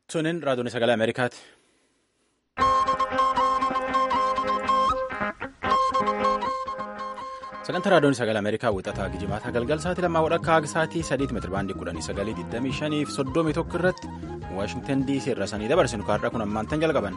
Sunin raadiyoon sagalee Ameerikaati. Sagantaa raadiyoon sagalee Ameerikaa wixataa Gijimaata galgal sa'aatii lammaa walakkaa haga sa'aatii sadiitti meetira baandii kudhanii sagalii digdamii shanii fi soddomii tokko irratti Waashingtan DC irra sanii dabarsinu kaarraa kun ammaantan jalqaban.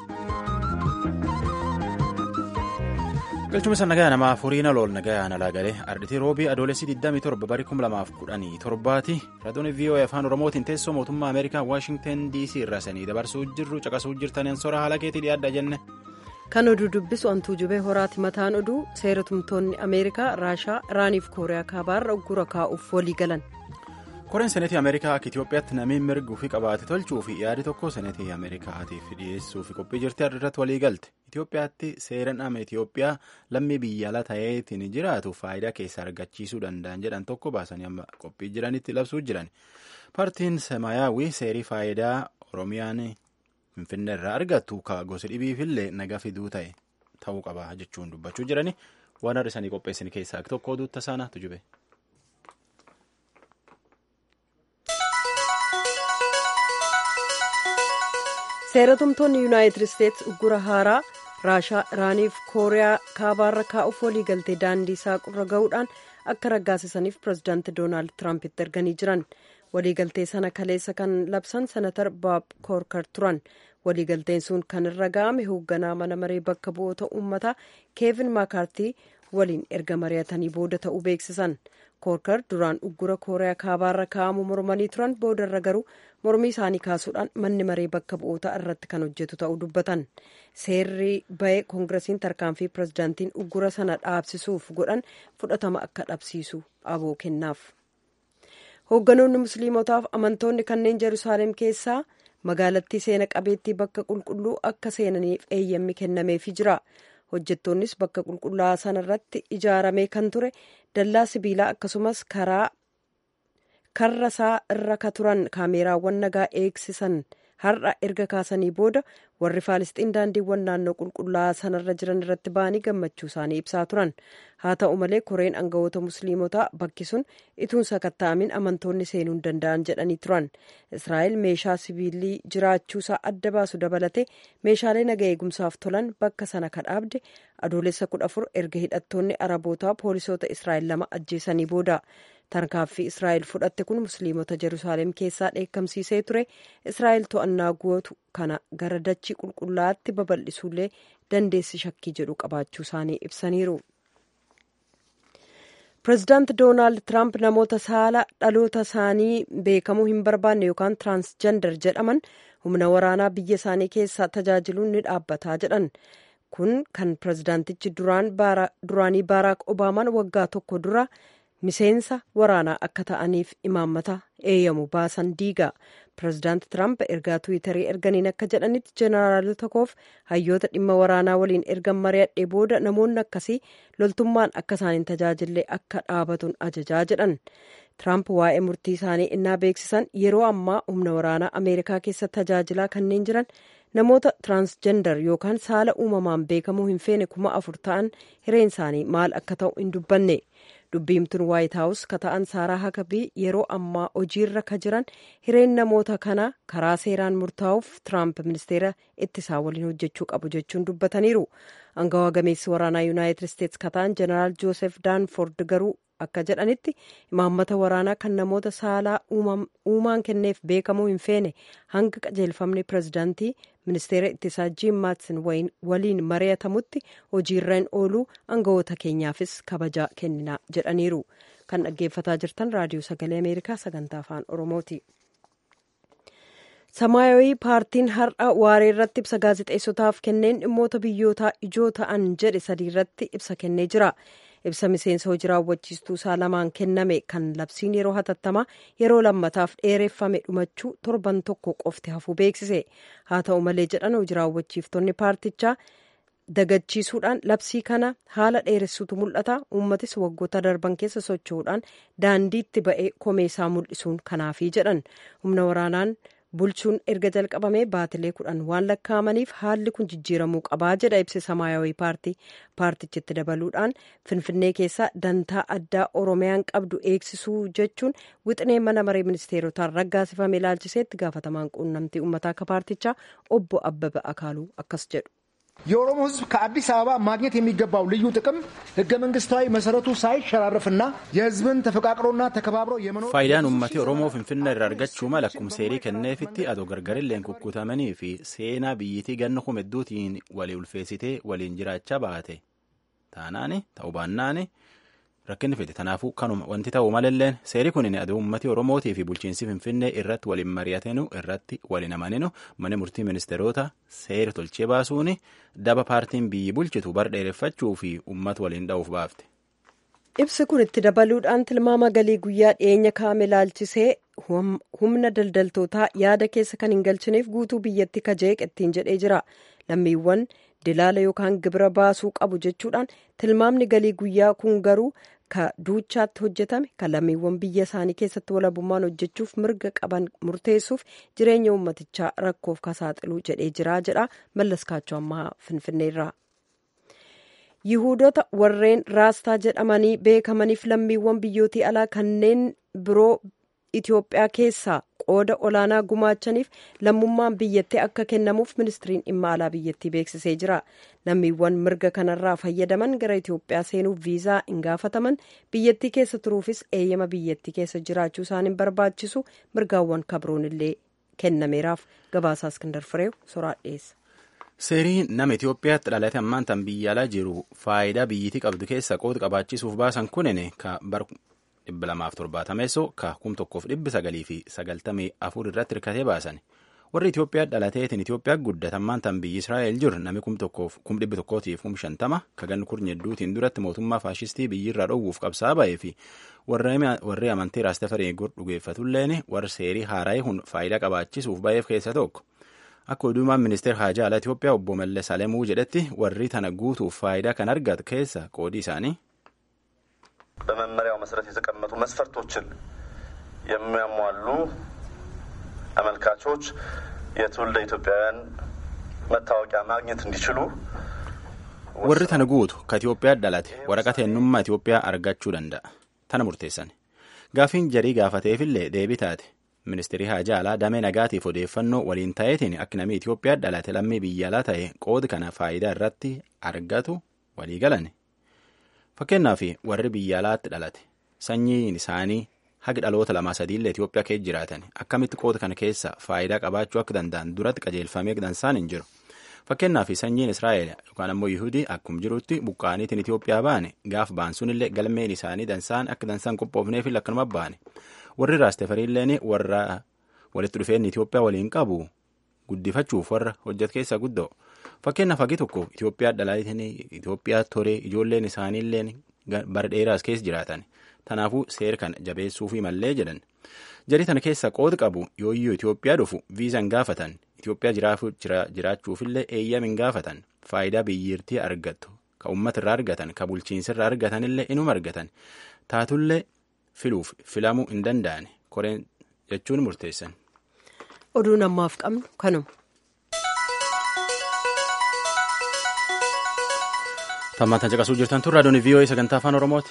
Galchuma sana nagaa namaa furiina lool nagaa nalaa galee arditii roobii adoolessi 27 barii 2017 raadiyoon VOA afaan oromootiin teessoo mootummaa Ameerikaa Waashingtan DC irra sanii dabarsuu jirru caqasuu jirtaniin sora haala keetii dhiyaadha jenne. Kan oduu dubbisu antuu jubee horaati mataan oduu seera tumtoonni Ameerikaa Raashaa Iraaniif Kooriyaa kaabaarra uggura kaa'uuf walii galan. Koreen seneetii Ameerikaa akka Itoophiyaatti namni mirguu fi qabaate tolchuu fi yaadi tokko seneetii Ameerikaatiif dhiyeessuu fi qophii jirti irratti walii galte. Itoophiyaatti seeraan ama Itoophiyaa lammii biyya ala ta'eetiin jiraatu faayidaa keessaa argachiisuu danda'an jedhan tokko baasanii amma qophii jiranitti labsuu jiran. Paartiin Semaayyaawwii seerii faayidaa Oromiyaan Finfinnee irraa argattu gosa dhibiifillee nagaa fiduu ta'e ta'uu qaba jechuun dubbachuu jirani. Waan har'isanii qopheessan keessaa tokko oduutta saanaatu jube. seeratumtoonni yuunaayitid isteetsi uggura haaraa raashaa iraaniif kooriyaa kaabaarra kaa'uuf walii galtee daandii saaqurra ga'uudhaan akka raggaasisaniif pirezidaanti doonaald tiraampiti erganii jiran waliigaltee sana kaleessa kan labsan senatar baab koorkar turan waliigalteen sun kan irra ga'ame hoogganaa mana maree bakka bu'oota uummataa keevin maakaartii waliin erga mari'atanii booda ta'uu beeksisan koorkar duraan uggura kooriyaa kaabaarra kaa'amu mormanii turan boodarra garuu mormii isaanii kaasuudhaan manni maree bakka bu'oota irratti kan hojjetu ta'uu dubbatan seerri ba'ee koongiresiin tarkaanfii pirezidaantiin uggura sana dhaabsisuuf godhan fudhatama akka dhabsiisu aboo kennaaf hoogganoonni musliimotaaf amantoonni kanneen jeruusaalem keessaa magaalattii seena qabeettii bakka qulqulluu akka seenaniif eeyyammi kennameefii jira hojjettoonnis bakka qulqullaa'aa sana irratti ijaaramee kan ture dallaa sibiilaa akkasumas karaa karra isaa irra ka turan kaameeraawwan nagaa eegsisan har'a erga kaasanii booda warri faalisxiin daandiiwwan naannoo qulqullaa'aa sanarra jiran irratti ba'anii gammachuu isaanii ibsaa turan haa ta'u malee koreen aangawoota musliimotaa bakki sun ituun sakatta'amin amantoonni seenuu hin danda'an jedhanii turan israa'el meeshaa sibiilii jiraachuusaa adda baasu dabalatee meeshaalee naga eegumsaaf tolan bakka sana kadhaabde adoolessa kudha afur erga hidhattoonni arabootaa poolisoota israa'el lama ajjeesanii booda tarkaanfii israa'el fudhatte kun musliimota jeruusaalem keessaa dheekkamsiisee ture israa'el to'annaa gootu kana gara dachii qulqullaa'aatti babal'isuullee dandeessi shakkii jedhu qabaachuu isaanii ibsaniiru. pireezidaant doonaald tiraamp namoota saala dhaloota isaanii beekamuu hin barbaanne yookaan tiraansjendar jedhaman humna waraanaa biyya isaanii keessaa tajaajiluun ni dhaabbataa jedhan. kun kan pireezidaantichi duraanii baaraak obaamaan waggaa tokko dura miseensa waraanaa akka ta'aniif imaammata eeyyamu baasan diiga pireezidaanti tiraamp ergaa tiwiitarii erganiin akka jedhanitti jeenaraalota koof hayyoota dhimma waraanaa waliin ergan mari'adhee booda namoonni akkasii loltummaan akka isaaniin tajaajillee akka dhaabatuun ajajaa jedhan tiraamp waa'ee murtii isaanii innaa beeksisan yeroo ammaa humna waraanaa ameerikaa keessa tajaajilaa kanneen jiran namoota tiraansjendar yookaan saala uumamaan beekamuu hin feene kuma afur ta'an hireen isaanii maal akka ta'u hin dubbanne dubbiimtuun waayit haawus ka ta'an saaraa hakabii yeroo ammaa hojiirra ka jiran hireen namoota kana karaa seeraan murtaa'uuf tiraamp ministeera ittisaa waliin hojjechuu qabu jechuun dubbataniiru angawaa gameessi waraanaa yuunaayitid isteetsi ka ta'an jeneraal joosef daanford garuu akka jedhanitti imaammata waraanaa kan namoota saalaa uumaan kenneef beekamuu hin feene hanga qajeelfamni pireezidaantii ministeera ittisaa jiim maatsin waliin mari'atamutti hojiirra hin ooluu aangawoota keenyaafis kabajaa kenninaa jedhaniiru kan dhaggeeffataa jirtan raadiyoo sagalee ameerikaa sagantaa afaan oromooti. samaayawii paartiin har'a waaree irratti ibsa gaazexeessotaaf kenneen dhimmoota biyyootaa ijoo ta'an jedhe sadii irratti ibsa kennee jira. ibsa miseensa hojii raawwachiistuu isaa lamaan kenname kan labsiin yeroo hatattamaa yeroo lammataaf dheereffame dhumachuu torban tokko qofti hafuu beeksise haa ta'u malee jedhan hojii raawwachiiftonni paartichaa dagachiisuudhaan labsii kana haala dheeressuutu mul'ata uummatis waggoota darban keessa socho'uudhaan daandiitti ba'ee komeesaa mul'isuun kanaafii jedhan humna waraanaan bulchuun erga jalqabamee baatilee kudhan waan lakkaa'amaniif haalli kun jijjiiramuu qabaa jedha ibsi samaayawii paartii paartichitti dabaluudhaan finfinnee keessaa dantaa addaa oromiyaan qabdu eegsisuu jechuun wixinee mana maree ministeerotaan raggaasifame ilaalchiseetti gaafatamaan quunnamtii uummataa akka paartichaa obbo abbaba akaaluu akkas jedhu. የኦሮሞ ሕዝብ ከአዲስ አበባ ማግኘት የሚገባው ልዩ ጥቅም ህገ መንግስታዊ መሰረቱ ሳይሸራረፍና የህዝብን ተፈቃቅሮና ተከባብሮ የመኖር faayidaan uummatni oromoo finfinna irraa argachuu mala akkuma seerii kenneefitti adoo gargarilleen kukkutamanii fi seenaa biyyitii ganna kumedduutiin walii ulfeessitee waliin jiraachaa baate taanaani ta'uu baannaani rakkinni fide tanaafuu kanuma wanti ta'uu malalleen seerii kunin adoo uummati oromootii fi bulchiinsi finfinnee irratti waliin mari'atinu irratti waliin amaninu mana murtii ministeerota seera tolchee baasuun daba paartiin biyyi bulchitu bar dheereffachuu fi uummata waliin dha'uuf baafte. ibsi kun itti dabaluudhaan tilmaama galii guyyaa dhiyeenya kaa'ame ilaalchisee humna daldaltootaa yaada keessa kan hin galchineef guutuu biyyatti kajeeq ittiin jedhee jira lammiiwwan dilaala yookaan gibira baasuu qabu jechuudhaan tilmaamni galii guyyaa kun garuu ka duuchaatti hojjetame kan lammiiwwan biyya isaanii keessatti walabummaan hojjechuuf mirga qaban murteessuuf jireenya uummatichaa rakkoof kasaaxiluu jedhee jira jedha mallaskaachoo ammaa finfinneerraa. yihuudota warreen raastaa jedhamanii beekamaniif lammiiwwan biyyootii alaa kanneen biroo Itoophiyaa keessaa qooda olaanaa gumaachaniif lammummaan biyyattii akka kennamuuf ministiriin dhimma alaa biyyattii beeksisee jira. Lammiiwwan mirga kanarraa fayyadaman gara Itoophiyaa seenuuf viizaa hin gaafataman biyyattii keessa turuufis eeyyama biyyattii keessa jiraachuu isaan hin barbaachisu mirgaawwan kabroon illee kennameeraaf gabaasaa Iskindar Fireew soraa dhiyeessa. Seeriin nama Itoophiyaatti dhalate ammaan tan biyya alaa jiru faayidaa biyyittii qabdu keessa qooda qabaachisuuf baasan kunin ka bar dhibba lamaaf torbaatameessoo ka kum tokkoof dhibbi sagalii fi sagaltamii afur irratti hirkatee baasan warri Itoophiyaa dhalateetiin Itoophiyaa guddatan tan biyyi Israa'el jiru nami kum tokkoof kum dhibbi tokkootiif kum shantama ka ganni kurnya hedduutiin duratti mootummaa faashistii biyyirraa dhowwuuf qabsaa ba'ee fi warri amantii raastafarii dhugeeffatulleen warri seerii haaraa'ee hun faayidaa qabaachisuuf ba'eef keessa tokko. Akka oduumaan ministeera haajaa alaa Itoophiyaa obbo Mallas Alemuu jedhetti warri tana guutuuf faayidaa kan argatu keessa qoodii isaanii. በመመሪያው መሰረት የተቀመጡ መስፈርቶችን የሚያሟሉ አመልካቾች የትውልደ ኢትዮጵያውያን መታወቂያ ማግኘት እንዲችሉ warri tana guutu ka Itoophiyaa dhalate waraqaa eenyummaa Itoophiyaa argachuu danda'a. Tana murteessan. Gaafiin jarii gaafateefillee deebii taate. Ministeerri haajaa alaa damee nagaatiif odeeffannoo waliin ta'eetiin akka namni Itoophiyaa dhalate lammii biyya alaa ta'e qooda kana faayidaa irratti argatu walii galan. Fakkeenyaaf warri biyya alaatti dhalate sanyiin isaanii hagi dhaloota lamaa sadiillee Itoophiyaa keessa jiraatan akkamitti qooda kana keessa faayidaa qabaachuu akka danda'an duratti qajeelfamee dansaan hin jiru. Fakkeenyaaf sanyiin Israa'el yookaan ammoo Yihudii akkuma jirutti buqqaaniitiin Itoophiyaa baane gaaf ba'an sunillee galmeen isaanii dansaan akka dansaan qophoofneef akkanuma baane. warri raastefariilleen warra walitti dhufeenyi Itoophiyaa waliin qabu guddifachuuf warra hojjetu keessaa guddoo fakkeenyaaf hagi tokko Itoophiyaa dhalaatanii Itoophiyaa toree ijoolleen isaaniilleen bara dheeraas keessa jiraatan tanaafuu seera kana jabeessuufi mallee jedhan jarii tana keessa qooda qabu yooyyuu Itoophiyaa dhufu viizan gaafatan Itoophiyaa jiraachuufillee eeyyam hin gaafatan faayidaa biyyirtii argattu ka uummata irraa argatan ka bulchiinsa irraa argatanillee inuma argatan taatullee. filuuf filamuu hin danda'an koreen jechuun murteessan. Oduun ammaaf qabnu kanuma. Tammaatan caqasuu jirtan tun raadiyoon VOA sagantaa afaan Oromooti.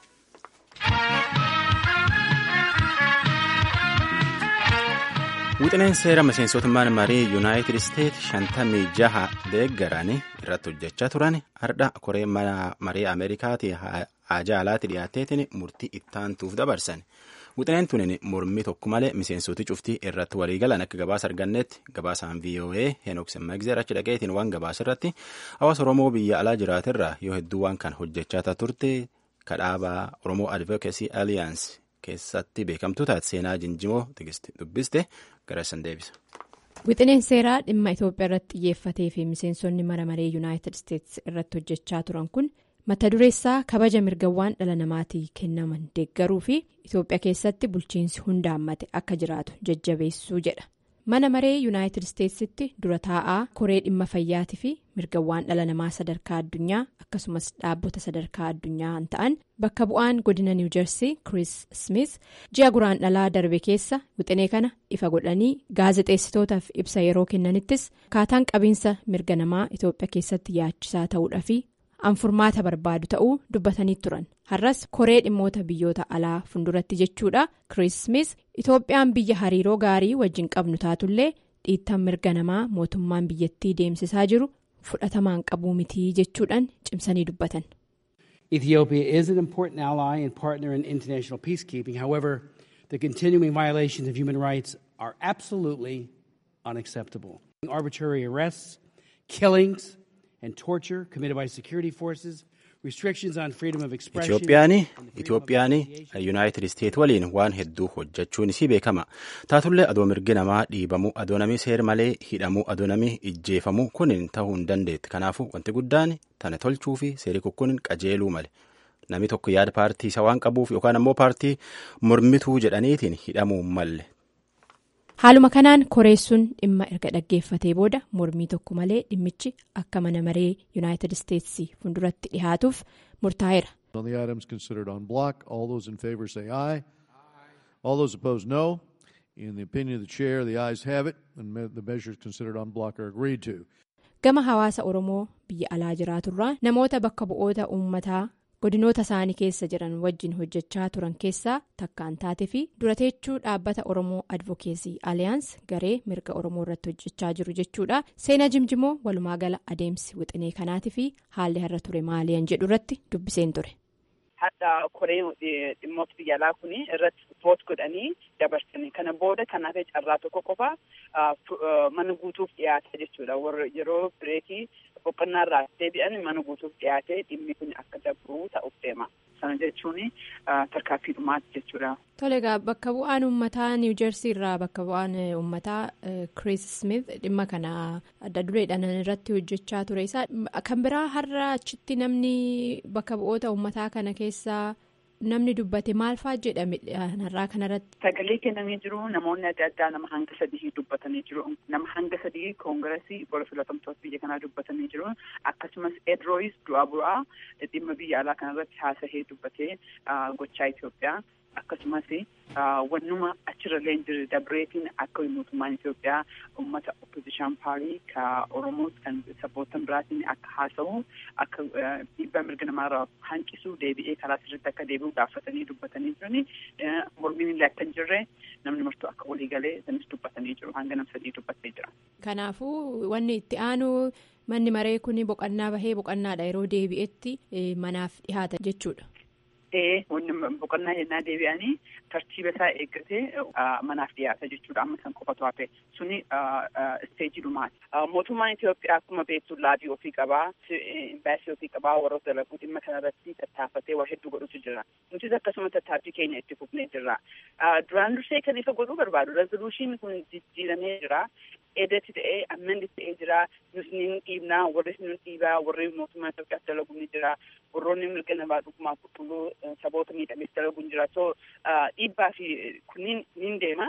Wixineen seera miseensotummaan marii Yuunaayitid Isteet shantamii jaha deeggaranii irratti hojjechaa turan hardha koree marii Ameerikaati haajaa alaatti dhiyaateetiin murtii ittaantuuf dabarsan. Wixineen tunin mormii tokko malee miseensoti cuftii irratti waliigalan akka gabaasa argannetti gabaasaan VOA Henooksin Magzeer achi dhaqeetiin waan gabaasa irratti hawaasa Oromoo biyya alaa jiraaterraa yoo hedduu waan kan hojjechaa turte kadhaabaa Oromoo Advocacy Alliance keessatti beekamtuu taate seenaa jinjimoo dubbiste gara san deebisa. Wixineen seeraa dhimma Itoophiyaa irratti xiyyeeffatee fi miseensonni mana maree Yuunaayitid Isteets irratti hojjechaa turan kun mata dureessaa kabaja mirgawwan dhala namaatii kennaman deeggaruu fi Itoophiyaa keessatti bulchiinsi hundaammate akka jiraatu jajjabeessuu jedha. mana maree yuunaayitid isteetsitti dura taa'aa koree dhimma fayyaatii fi mirgawwan dhala namaa sadarkaa addunyaa akkasumas dhaabbota sadarkaa addunyaa ta'an bakka bu'aan godina niiw jersii chris smith ji'a guraan dhalaa darbe keessa wixinee kana ifa godhanii gaazexeessitootaaf ibsa yeroo kennanittis akkaataan qabiinsa mirga namaa itoophiyaa keessatti yaachisaa ta'uudhaa fi anfurmaata barbaadu ta'uu dubbatanii turan har'as koree dhimmoota biyyoota alaa funduratti jechuudha chris smith itoophiyaan biyya hariiroo gaarii wajjin qabnu taatullee dhiittaan mirga namaa mootummaan biyyattii deemsisaa jiru fudhatamaan qabuu mitii jechuudhaan cimsanii dubbatan. Ethiopia is an important ally and partner in international peacekeeping. However, the continuing violations of human rights are absolutely unacceptable. Arbitrary arrests, killings, and torture committed by security forces. Itoophiyaan yuunaayitid isteet waliin waan hedduu hojjechuun isii beekama taatullee adoo mirgi namaa dhiibamuu adoo namii seer malee hidhamuu adoo namii ijjeefamuu kunin ta'uu hin dandeetti kanaafuu wanti guddaan tana tolchuu fi seerii kukkunin qajeeluu male namni tokko yaada paartii isa waan qabuuf yookaan ammoo paartii mormituu jedhaniitiin hidhamuu malle. haaluma kanaan koreessuun dhimma erga dhaggeeffatee booda mormii tokko malee dhimmichi akka mana maree yuunaayitid isteetsi funduratti dhihaatuuf murtaa'eera. On the items considered on block, all those in favor say aye. All those opposed no. In the opinion of the chair, the ayes have it, and the measures considered on block are agreed to. Gama hawaasa Oromoo biyya alaa jiraaturraa namoota bakka bu'oota uummataa godinoota isaanii keessa jiran wajjin hojjechaa turan keessaa takkaan taate fi durateechuu dhaabbata oromoo advokeesii aliyaans garee mirga oromoo irratti hojjechaa jiru jechuudha seenaa jimjimoo walumaa gala adeemsi wixinee kanaatii fi haalli har'a ture maaliyan jedhu irratti dubbiseen ture. hadda koreen dhimmoota biyya alaa kun irratti voot godhanii dabarsanii kana booda kanaaf carraa tokko qofa mana guutuuf dhiyaate jechuudha warra yeroo bireekii boqonnaa irraa deebi'an mana guutuuf dhiyaate dhimmi kun akka dabru ta'uuf deema sana jechuun tarkaanfii dhumaati jechuudha. Tole egaa bakka bu'aan uummataa niiw jersii irraa bakka bu'aan uummataa Chris Smith dhimma kana adda dureedhaan irratti hojjechaa ture isaa kan biraa har'a achitti namni bakka bu'oota uummataa kana keessaa namni dubbate maal fa'aa jedhame har'aa kanarratti. Sagalee kennamee jiru namoonni adda addaa nama hanga sadii dubbatanii jiru nama hanga sadii koongiresii gola filatamtoota biyya kanaa dubbatanii jiru akkasumas edrooyis du'aa bu'aa dhimma biyya alaa kanarratti haasahee dubbatee gochaa Itoophiyaa. akkasumas wannuma achirrallee jiru dabreetiin akka mootummaan Itoophiyaa uummata opposition paarii ka Oromoo kan sabbootan biraatiin akka haasa'u akka dhiibbaa mirga namaarraa hanqisu deebi'ee karaa sirriitti akka deebi'u gaafatanii dubbatanii jirani mormiin illee akka hin jirre namni martuu akka walii galee sanis dubbatanii jiru hanga nam sadii dubbatee jira. Kanaafuu wanni itti aanu manni maree kun boqonnaa bahee boqonnaadha yeroo deebi'etti manaaf dhihaata jechuudha. Ee wanni boqonnaa jennaa deebi'anii tartiiba isaa eeggatee manaaf dhiyaata jechuudha amma san qofatu hafe suni isteejii dhumaati. Mootummaan Itoophiyaa akkuma beektu laabii ofii qabaa imbaasii ofii qabaa warroota dalaguu dhimma kanarratti tattaafatee waa hedduu godhutu jira. Nutis akkasuma tattaaffii keenya itti fufnee jirra. Duraan dursee kan ifa godhuu barbaadu rezoluushiin kun jijjiiramee jira. Eedatti ta'ee ammanni ta'ee jira. Nus ni dhiibnaa warri nu dhiibaa warri mootummaa Itoophiyaaf dalagu ni jira. Warroonni mirga namaa dhugumaa qulqulluu saboota miidhameef dalagu ni jira. So dhiibbaa fi kunniin ni deema.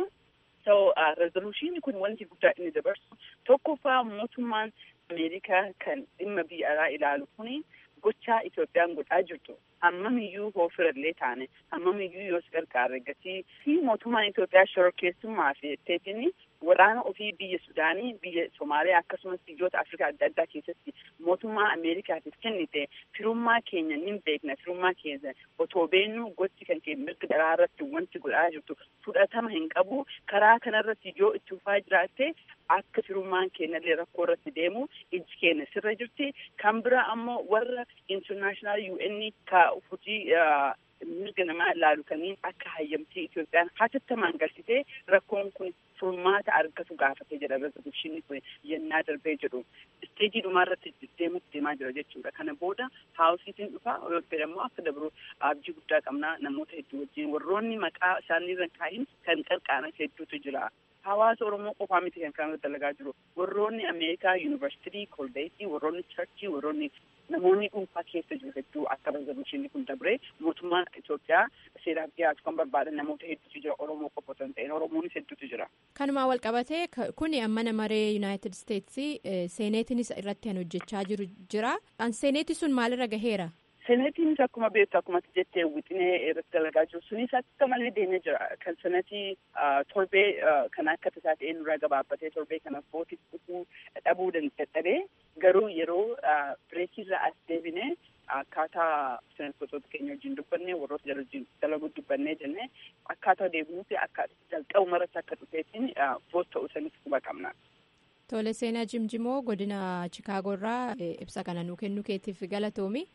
So rezoluushiin kun wanti guddaa inni dabarsu tokkoffaa mootummaan Ameerikaa kan dhimma biyya alaa ilaalu kuni gochaa Itoophiyaan godhaa jirtu hammamiyyuu hoofirallee taane hammamiyyuu yoos gargaarre gatii fi mootummaan Itoophiyaa shororkeessummaa fi etteetiin waraana ofii biyya Sudaanii biyya Somaaliyaa akkasumas biyyoota Afrikaa adda addaa keessatti mootummaa Ameerikaatiif kennite firummaa keenya ni beekna firummaa keenya otoo beennu gochi kan keenya mirga dhalaa irratti wanti godhaa jirtu fudhatama hin qabu karaa kanarratti yoo itti fufaa jiraatte akka firummaan keenyallee rakkoo irratti deemu iji keenya sirra jirti kan bira ammoo warra international UN ka hojii mirga namaa ilaalu kanneen akka hayyamtii Itoophiyaan hatattamaan galchitee rakkoon kun furmaata argatu gaafatee jedha rezoluushinni kun yennaa darbee jedhu isteejii dhumaa irratti deemutti deemaa jira jechuudha kana booda haawusiitiin dhufaa yoo jedhamu akka dabru abjii guddaa qabnaa namoota hedduu wajjin warroonni maqaa isaanii irra kaahin kan qarqaaran hedduutu jira hawaasa oromoo qofaa miti kan kana dalagaa jiru warroonni ameerikaa yuunivarsiitii kolbeetii warroonni charchii warroonni namoonni dhuunfaa keessa jiru hedduu akka rezoluushinii kun dabre mootummaan Itoophiyaa seeraaf dhiyaatu kan barbaadan namoota hedduutu jira oromoo qofa osoo hin ta'in oromoonis hedduutu jira. kanumaa wal qabatee kuni mana maree yuunaayitid isteetsi seeneetiinis irratti kan hojjechaa jiru jira seeneeti sun maalirra gaheera. Seneetiinis akkuma beektu akkuma jettee wixinee irratti dalagaa jiru sunis akka malee deemee jira kan senetii torbee kan akka tasaa ta'ee nurraa gabaabbatee torbee kana footiif dhufuu dhabuu dadhabee garuu yeroo bireekirra as deebine akkaataa seneetota keenya wajjin dubbanne warroota jala wajjin dalaguu dubbannee jennee akkaataa deebinuuti akka jalqabu maratti akka dhufeetiin voot ta'uu sanis quba qabna. Tole seenaa Jimjimoo godina Chikaagoo irraa ibsa kana nuu kennuu keetiif galatoomi.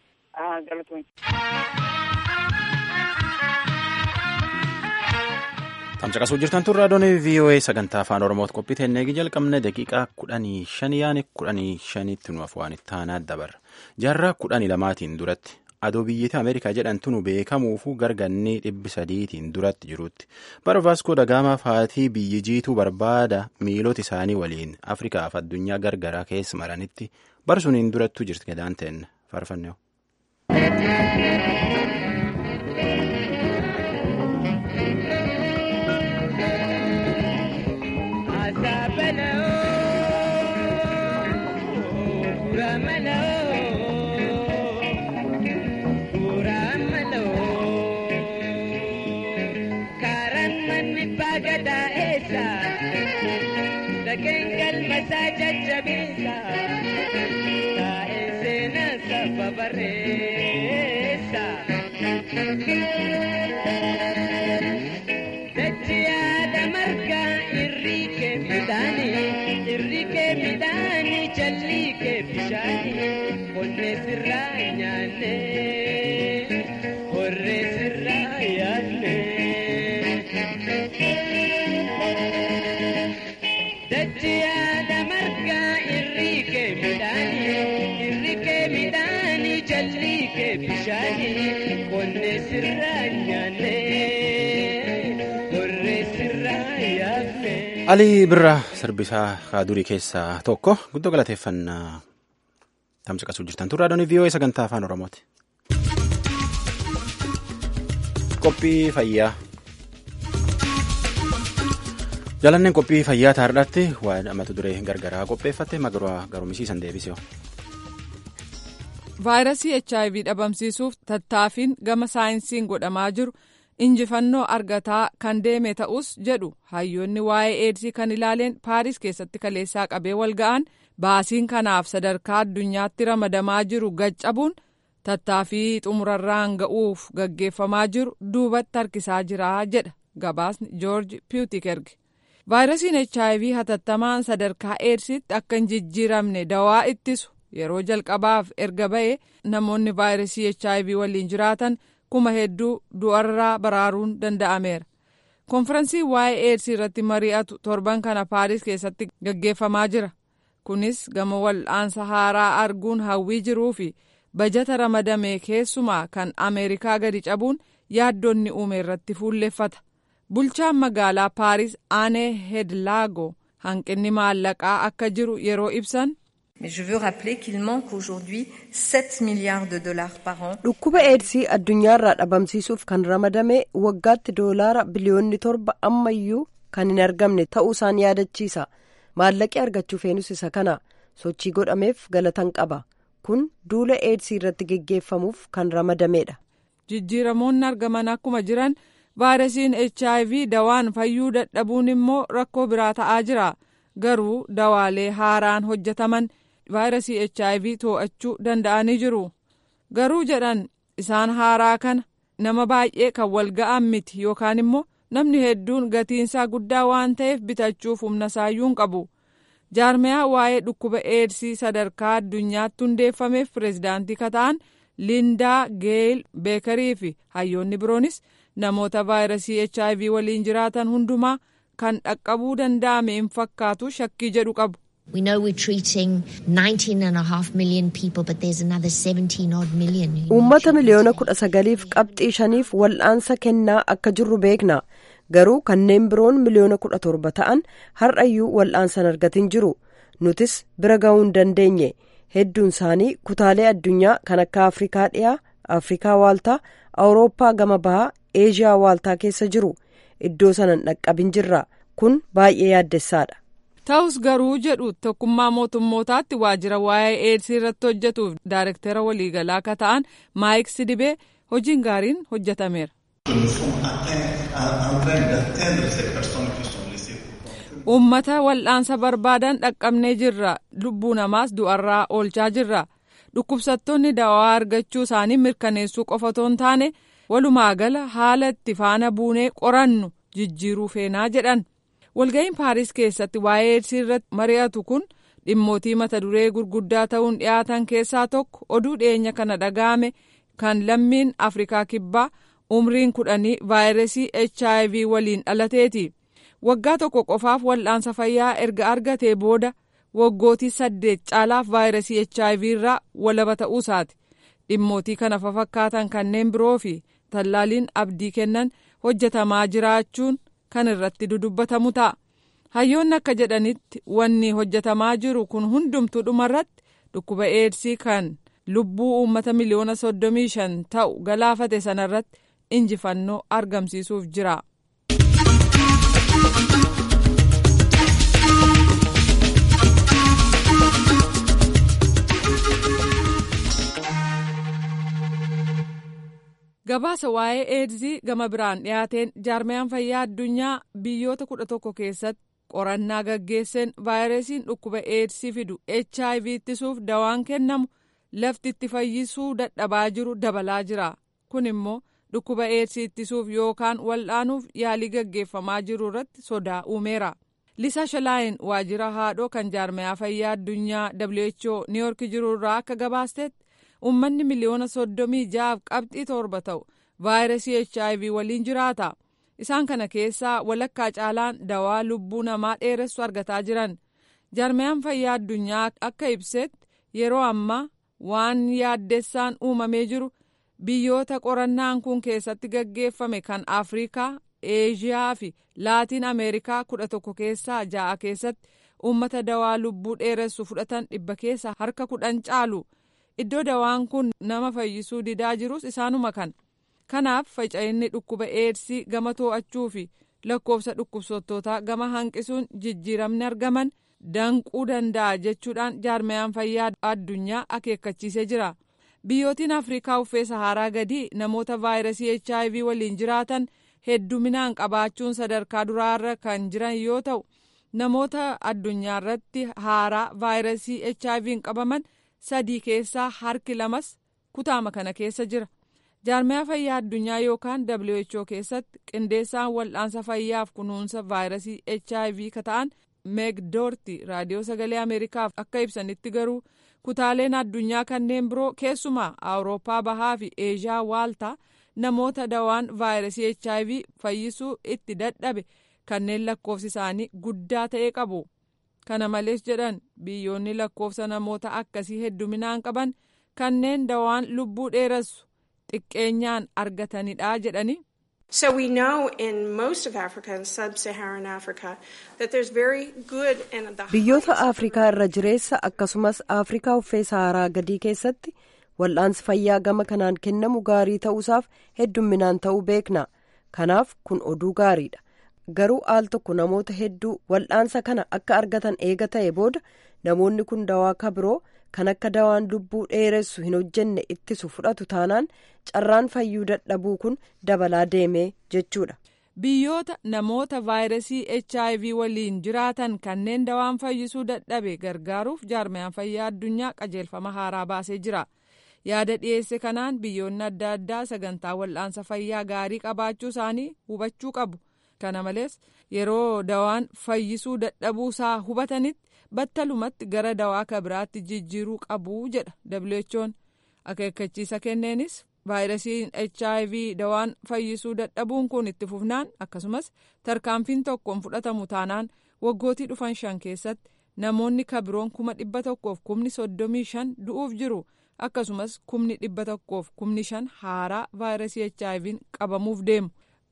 Tamsaqasuu jirtan tun raadiyoon VOA sagantaa afaan Oromooti qophii teennee jalqabne daqiiqaa kudhanii shanii yaani kudhanii shanitti nu afaan ittaanaa dabarra. Jaarraa kudhanii lamaatiin duratti adoo biyyatti Ameerikaa jedhamtu nu beekamuufu gargannee dhibbi sadiitiin duratti jirutti. Bara Vaaskoo Dagaamaa faatii biyyi jiituu barbaada miilota isaanii waliin Afrikaaf addunyaa gargaraa keessa maranitti bara suniin durattuu jirti gadaan ta'en faarfanneewu. bareessa. Dachiyaadha margaa irrii kee midhaanii irri kee midhaanii jallii kee bishaanii qonnee sirraa nyaanne horree sirraa yaadne. Dachiyaadha margaa irrii kee midhaanii irri kee midhaanii jallii kee bishaanii qonnee sirraa nyaanne horree sirraa yaadne. Alii Birraa sirbisaa kaadurii keessaa tokko guddoo galateeffannaa tamsaqasuu jirtan turraa doonii VOA sagantaa afaan Oromooti. Qophii fayyaa. Jaalanneen qophii fayyaa taardhaatti waa'ee mata duree gargaraa qopheeffatte magaraa garumisiisan deebisee. vaayirasii hiv dhabamsiisuuf tattaaffiin gama saayinsiin godhamaa jiru injifannoo argataa kan deeme ta'us jedhu hayyoonni waa'ee eedsii kan ilaaleen paaris keessatti kaleessaa qabee wal ga'an baasiin kanaaf sadarkaa addunyaatti ramadamaa jiru gaccabuun tattaaffii xumurarraan ga'uuf gaggeeffamaa jiru duubatti harkisaa jira jedha gabaasni joorji piwutikergi vaayirasiin hiv hatattamaan sadarkaa eedsiitti akka hin jijjiiramne dawaa ittisu yeroo jalqabaaf erga ba'e namoonni vaayirasii hiv waliin jiraatan kuma hedduu du'arraa baraaruun danda'ameera konfiraansii waa'ee eedsii irratti mari'atu torban kana paaris keessatti gaggeeffamaa jira kunis gama wal'aansa haaraa arguun hawwii jiruu fi bajata ramadame keessumaa kan ameerikaa gadi cabuun yaaddonni uume irratti fuulleffata bulchaan magaalaa paaris aanee hedlaago hanqinni maallaqaa akka jiru yeroo ibsan. Mais je veux rappeler qu'il manque aujourd'hui 7 milliards de dollars par an. Dhukkuba eedsii addunyaarraa dhabamsiisuuf kan ramadame waggaatti doolaara biliyoonni torba ammayyuu kan hin argamne ta'uu isaan yaadachiisa. Maallaqi argachuu feenus isa kana sochii godhameef galatan qaba. Kun duula eedsii irratti geggeeffamuuf kan ramadamedha. Jijjiiramoonni argaman akkuma jiran vaayirasiin HIV dawaan fayyuu dadhabuun immoo rakkoo biraa ta'aa jira. Garuu dawaalee haaraan hojjetaman vaayirasii HIV to'achuu danda'anii jiru. Garuu jedhan isaan haaraa kana nama baay'ee kan wal ga'an miti yookaan immoo namni hedduun gatiinsaa guddaa waan ta'eef bitachuuf humna saayyuun qabu. Jaarmiyaa waa'ee dhukkuba eedsii sadarkaa addunyaatti hundeeffameef pireezidaantii kataan Lindaa Geel Beekarii fi hayyoonni biroonis namoota vaayirasii HIV waliin jiraatan hundumaa kan dhaqqabuu danda'ame hin fakkaatu shakkii jedhu qabu. We know we're treating 19 and a half million people, but there's another 17 odd million. Uummata miliyoona kudha sagaliif qabxii shaniif wal'aansa kennaa akka jirru beekna. garuu kanneen biroon miliyoona kudha torba ta'an har'ayyuu wal'aansan argatin jiru nutis bira ga'uu hin dandeenye hedduun isaanii kutaalee addunyaa kan akka afrikaa dhiyaa afrikaa waaltaa awurooppaa gama bahaa eeshiyaa waaltaa keessa jiru iddoo sanan dhaqqabin jirra kun baay'ee yaaddessaadha. ta'us garuu jedhu tokkummaa mootummootaatti waajjira waa'ee eedsii irratti hojjetuuf daayirektara waliigalaa akka ta'an maayik sidibee hojiin gaariin hojjetameera. ummata wal'aansa barbaadan dhaqqabnee jirra lubbuu namaas du'arraa oolchaa jirra dhukkubsattoonni dawaa argachuu isaanii mirkaneessuu qofa otoo hin taane walumaa gala haala itti faana buunee qorannu jijjiiruu feenaa jedhan. walga'iin paaris keessatti waa'ee eedsii irratti mari'atu kun dhimmootii mata duree gurguddaa ta'uun dhiyaatan keessaa tokko oduu dhiyeenya kana dhaga'ame kan lammiin afrikaa kibbaa umriin kudhanii vaayirasii hiv waliin dhalateeti waggaa tokko qofaaf wal'aansa fayyaa erga argatee booda waggootii saddeet caalaaf vaayirasii hiv irraa walaba ta'uusaati dhimmootii kana fafakkaatan kanneen biroo fi tallaaliin abdii kennan hojjetamaa jiraachuun. kan irratti dudubbatamu ta'a hayyoonni akka jedhanitti wanni hojjetamaa jiru kun hundumtuu dhumarratti dhukkuba eedsii kan lubbuu uummata miliyoona soddomii shan ta'u galaafate sanarratti injifannoo argamsiisuuf jira. gabaasa waa'ee eedzii gama biraan dhiyaateen jaarmiyaan fayyaa addunyaa biyyoota kudha tokko keessatti qorannaa gaggeesseen vaayirasiin dhukkuba eedsii fidu hiv ittisuuf dawaan kennamu lafti itti fayyisuu dadhabaa jiru dabalaa jira kun immoo dhukkuba eedsii ittisuuf yookaan wal'aanuuf yaalii gaggeeffamaa jiru irratti sodaa uumeera lisaa shalaayin waajjira haadhoo kan jaarmiyaa fayyaa addunyaa who niiyork jiru irraa akka gabaastetti ummanni miliyoona soddomii ja'aaf qabxii torba ta'u vaayirasii hiv waliin jiraata isaan kana keessaa walakkaa caalaan dawaa lubbuu namaa dheeressu argataa jiran jaarmiyaan fayyaa addunyaa akka ibsetti yeroo ammaa waan yaaddessaan uumamee jiru biyyoota qorannaan kun keessatti gaggeeffame kan afrikaa eeshiyaa fi laatiin ameerikaa kudha tokko keessaa ja'a keessatti uummata dawaa lubbuu dheeressu fudhatan dhibba keessa harka kudhan caalu. iddoo dawaan kun nama fayyisuu didaa jirus isaanuma kan kanaaf faca'inni dhukkuba eedsii gama to'achuu fi lakkoofsa dhukkubsattootaa gama hanqisuun jijjiiramni argaman danquu danda'a jechuudhaan jaarmiyaan fayyaa addunyaa akeekkachiisee jira biyyootiin afrikaa uffee saharaa gadii namoota vaayirasii hiv waliin jiraatan hedduminaan qabaachuun sadarkaa duraarra kan jiran yoo ta'u namoota addunyaa irratti haaraa vaayirasii hiv qabaman. sadii keessaa harki lamas kutaama kana keessa jira jaarmiyaa fayyaa addunyaa yookaan who keessatti qindeessaan wal'aansa fayyaaf kunuunsa vaayirasii hiv ka ta'an meegdoorti raadiyoo sagalee ameerikaaf akka ibsanitti garuu kutaaleen addunyaa kanneen biroo keessumaa awurooppaa bahaa fi eeshiyaa waaltaa namoota dawaan vaayirasii hiv fayyisuu itti dadhabe kanneen lakkoofsi isaanii guddaa ta'e qabu. kana malees jedhan biyyoonni lakkoofsa namoota akkasii hedduminaan qaban kanneen dawaan lubbuu dheeressu xiqqeenyaan argatanidha jedhani. So we know in most of Africa and sub-Saharan Africa that there's very good and the biyyoota afrikaa irra jireessa akkasumas afrikaa uffee saharaa gadii keessatti wal'aansi fayyaa gama kanaan kennamu gaarii ta'uusaaf hedduminaan ta'uu beekna kanaaf kun oduu gaariidha. garuu aal tokko namoota hedduu wal'aansa kana akka argatan eega ta'e booda namoonni kun dawaa ka biroo kan akka dawaan lubbuu dheeressu hin hojjenne ittisu fudhatu taanaan carraan fayyuu dadhabuu kun dabalaa deemee jechuudha. biyyoota namoota vaayirasii hiv waliin jiraatan kanneen dawaan fayyisuu dadhabe gargaaruuf jaarmiyaan fayyaa addunyaa qajeelfama haaraa baasee jira yaada dhiyeesse kanaan biyyoonni adda addaa sagantaa wal'aansa fayyaa gaarii qabaachuu isaanii hubachuu qabu. kana malees yeroo dawaan fayyisuu dadhabuu isaa hubatanitti battalumatti gara dawaa ka biraatti jijjiiruu qabu jedha who'n akeekkachiisa kenneenis vaayirasiin hiv dawaan fayyisuu dadhabuun kun itti fufnaan akkasumas tarkaanfiin tokkoon fudhatamu taanaan waggootii dhufan shan keessatti namoonni ka biroon kuma dhibba tokkoof kumni soddomii shan du'uuf jiru akkasumas kumni dhibba tokkoof kumni shan haaraa vaayirasii hiv qabamuuf deemu.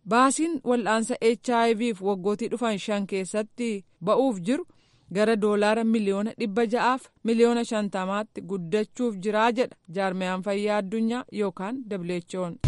baasiin wal'aansa HIVf waggootii dhufan shan keessatti ba'uuf jiru gara doolaara miliyoona dhibba ja'aaf miliyoona shantamaatti guddachuuf jiraa jedha jaarmiyaan fayyaa addunyaa yookaan WHO'n.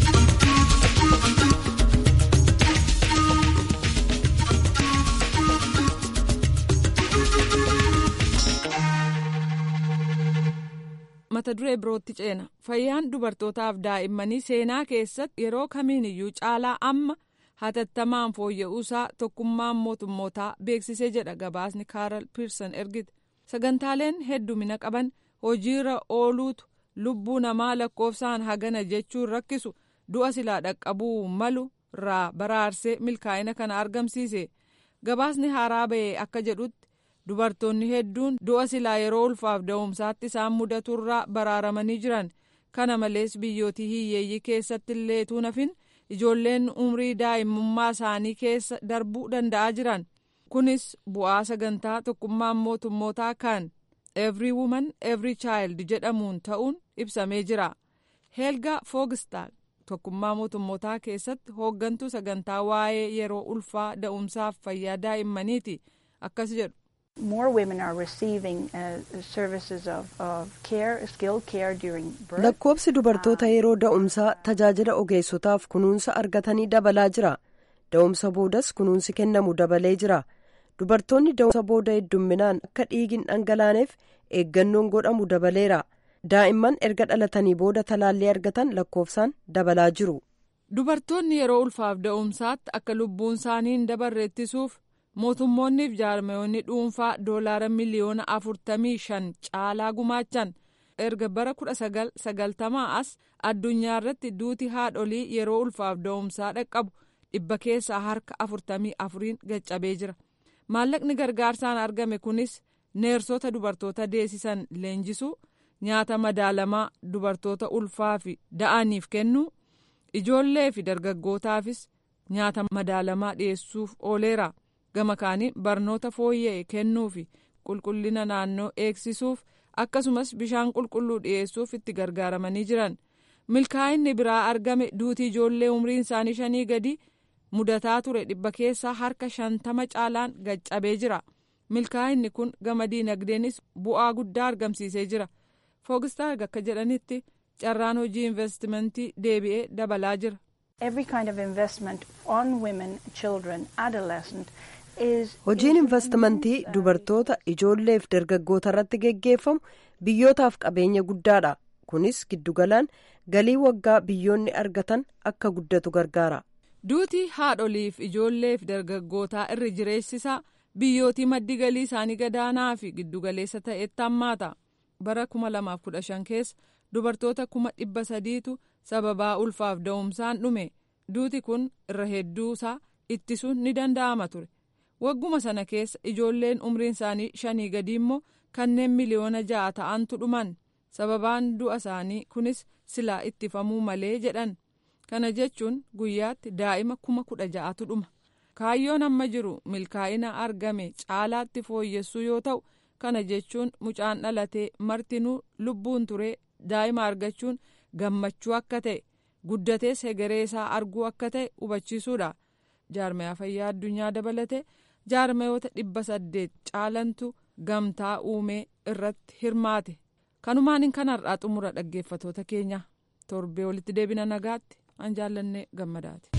mata duree birootti ceena fayyaan dubartootaaf daa'immanii seenaa keessatti yeroo kamiin iyyuu caalaa amma hatattamaan fooyya'uusaa tokkummaan mootummootaa beeksisee jedha gabaasni kaaral piirsan ergite sagantaaleen heddumina qaban hojiirra ooluutu lubbuu namaa lakkoofsaan hagana jechuun rakkisu du'a silaa dhaqqabuu malu irraa baraarsee milkaa'ina kana argamsiise gabaasni haaraa ba'e akka jedhutti dubartoonni hedduun du'a silaa yeroo ulfaaf da'umsaatti isaan mudaturraa baraaramanii jiran kana malees biyyootii hiyyeeyyii keessatti illee tuunafin ijoolleen umrii daa'imummaa isaanii keessa darbuu danda'aa jiran kunis bu'aa sagantaa tokkummaan mootummootaa kan every woman every child jedhamuun ta'uun ibsamee jira heelga foogistaal tokkummaa mootummootaa keessatti hooggantuu sagantaa waa'ee yeroo ulfaa da'umsaaf fayyaa daa'immaniiti akkas jedhu. More women are receiving uh, services of, of care, skilled care during birth. Lakkoobsi dubartoota yeroo da'umsaa tajaajila ogeessotaaf kunuunsa argatanii dabalaa jira. Da'umsa boodas kunuunsi kennamu dabalee jira. Dubartoonni da'umsa booda heddumminaan akka dhiigin dhangalaaneef eeggannoon godhamu dabaleera. Daa'imman erga dhalatanii booda talaallii argatan lakkoofsaan dabalaa jiru. Dubartoonni yeroo ulfaaf da'umsaatti akka lubbuun isaanii hin dabarre ittisuuf mootummoonniif jaarmayoonni dhuunfaa doolaara miliyoona afurtamii shan caalaa gumaachan erga bara kudha sagal sagaltamaa as addunyaa irratti duuti haadholii yeroo ulfaaf da'umsaa dhaqqabu dhibba keessaa harka afurtamii afuriin gaccabee jira maallaqni gargaarsaan argame kunis neersota dubartoota deessisan leenjisuu nyaata madaalamaa dubartoota ulfaa fi da'aniif kennuu ijoollee fi dargaggootaafis nyaata madaalamaa dhiyeessuuf ooleera. gama kaaniin barnoota fooyya'e kennuu fi qulqullina naannoo eegsisuuf akkasumas bishaan qulqulluu dhiyeessuuf itti gargaaramanii jiran milkaa'inni biraa argame duutii ijoollee umriin isaanii shanii gadi mudataa ture dhibba keessaa harka shantama caalaan gaccabee jira milkaa'inni kun gama diinagdeenis bu'aa guddaa argamsiisee jira foogistaarg akka jedhanitti carraan hojii investimentii deebi'ee dabalaa jira. Every kind of investment on women, children, adolescent Hojiin investimentii dubartoota ijoolleef dargaggoota irratti geggeeffamu biyyootaaf qabeenya guddaadha. Kunis giddugalaan galii waggaa biyyoonni argatan akka guddatu gargaara. Duutii haadholiif ijoolleef dargaggootaa irri jireessisaa biyyootii maddi galii isaanii gadaanaa fi giddugaleessa ta'etti hammaata. Bara 2015 keessa dubartoota kuma dhibba sadiitu sababaa ulfaaf da'umsaan dhume. Duuti kun irra hedduusaa ittisuun ni danda'ama ture. wagguma sana keessa ijoolleen umriin isaanii shanii gadi immoo kanneen miliyoona ja'a ta'antu dhuman sababaan du'a isaanii kunis silaa ittifamuu malee jedhan kana jechuun guyyaatti daa'ima kuma kudha ja'atu dhuma kaayyoon amma jiru milkaa'ina argame caalaatti fooyyessuu yoo ta'u kana jechuun mucaan dhalatee martinuu lubbuun turee daa'ima argachuun gammachuu akka ta'e guddatees hegeree isaa arguu akka ta'e hubachiisuudha jaarmayaa fayyaa addunyaa dabalatee. jaarmayoota dhibba saddeet caalantu gamtaa uumee irratti hirmaate kanumaan kanarraa xumura dhaggeeffatoota keenya torbee walitti deebina nagaatti an jaallannee gammadaati.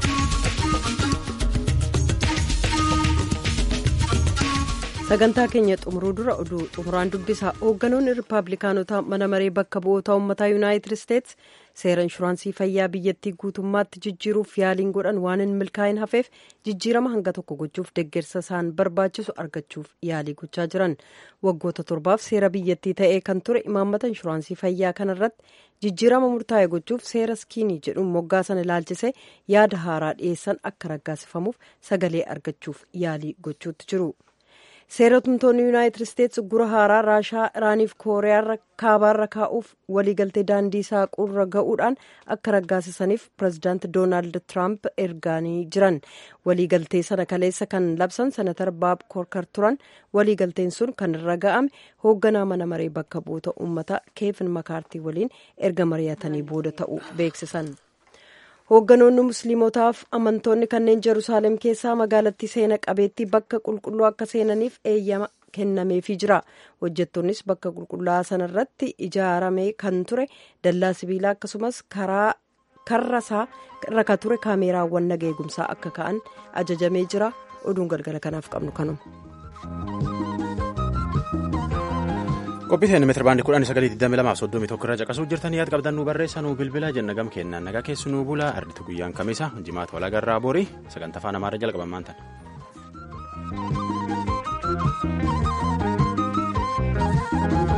sagantaa keenya xumuruu dura oduu xumuraan dubbisaa hoogganoonni riippaabilikaanotaa mana maree bakka bu'oota uummataa yuunaayitid isteets seera inshuraansii fayyaa biyyattii guutummaatti jijjiiruuf yaaliin godhan waan hin milkaa'in hafeef jijjiirama hanga tokko gochuuf deeggarsa isaan barbaachisu argachuuf yaalii gochaa jiran waggoota torbaaf seera biyyattii ta'ee kan ture imaammata inshuraansii fayyaa kanarratti jijjiirama murtaa'e gochuuf seera skiinii jedhuun moggaasan ilaalchise yaada haaraa dhiyeessan akka raggaasifamuuf sagalee argachuuf yaalii gochuutti jiru. seeratumtoonni yuunaayitid isteets gura haaraa raashaa iraaniif kooriyaa kaabaarra kaa'uuf waliigaltee daandii saaquurra ga'uudhaan akka raggaasisaniif pirezidaanti doonaald tiraamp ergaanii jiran waliigaltee sana kaleessa kan labsan senatar baab koorkar turan waliigalteen sun kan irra ga'ame hoogganaa mana maree bakka bu'oota uummataa keevin makaartii waliin erga mari'atanii booda ta'uu beeksisan. hoogganoonni musliimotaaf amantoonni kanneen jeruusaalem keessaa magaalattii seena qabeettii bakka qulqulluu akka seenaniif eeyyama kennameefii jira hojjettoonnis bakka qulqullaa'aa sanarratti ijaaramee kan ture dallaa sibiilaa akkasumas karaa karrasaa irra ka ture kaameeraawwan naga eegumsaa akka ka'an ajajamee jira oduun galgala kanaaf qabnu kanuma. qophiiteen meetira baandii kudhanii sagalii digdamii lamaaf soddomii tokko irra caqasuu jirtan yaad qabdan nu barreessa nu bilbila jenna gam kennaan nagaa keessu nu bula arditu guyyaan kamisa jimaata walaa garraa borii sagantaa afaan amaaraa jalqaban maantan. Thank you.